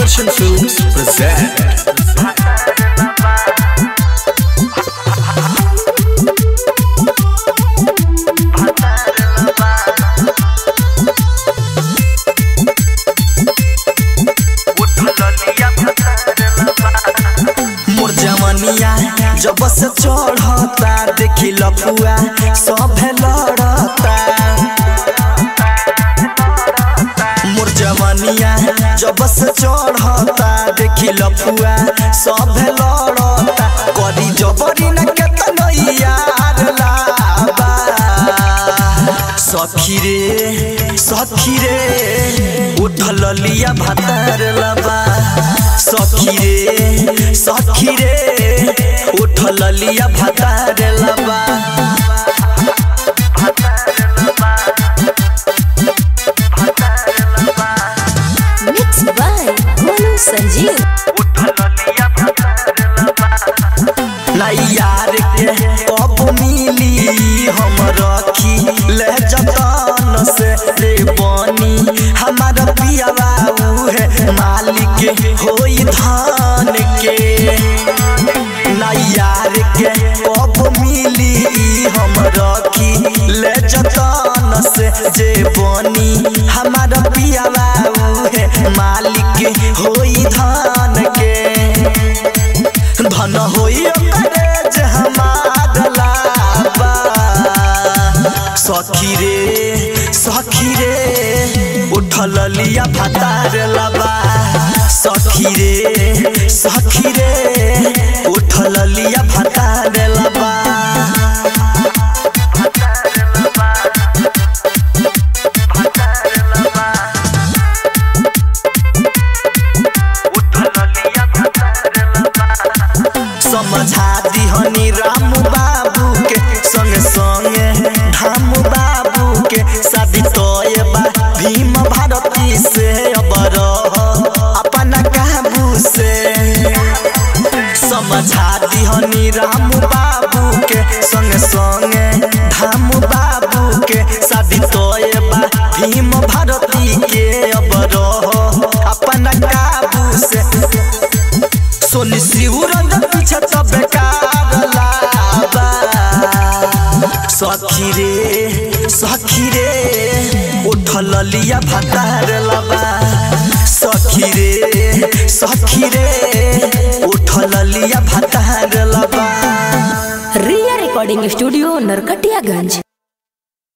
Action Films present. मोर जवनिया जब से चढ़ता देखी लपुआ सब लड़ता मोर जवनिया जब से चढ़ता देखी लपुआ सब लड़ता करी जबरी न केतनो यार लाबा सखी रे सखी रे उठल लिया भातार लबा सखी रे सखी रे उठल लिया भातार लबा Mixed by Golu Sanjeev. नहीं यार के कब मिली हम रखी ले जतन से रे बनी हमारा पिया बाबू है मालिक होई धान के नहीं यार के कब मिली हम रखी ले जतन से जे बनी हमारा पिया बाबू है मालिक होई धान के धन होई करे जे हमार लाबा सखी रे सखी रे उठल लिया भातार लबा सखी रे सखी रे उठल लिया भातार लबा समझा दिहनी राम बाबू के संग संगे धाम बाबू के शादी तोय बा भीम भारती से अब रह अपना काबू से समझा दिहनी राम बाबू के संग संगे धाम बाबू के शादी तोय बा भीम भारती के अब रह अपना काबू से सोनी शिवरंग पीछे तो बेकार लाबा सखी रे सखी रे उठल लिया भातार लबा सखी रे सखी रे उठल लिया भातार लबा Ria Recording Studio, Narkatiyaganj.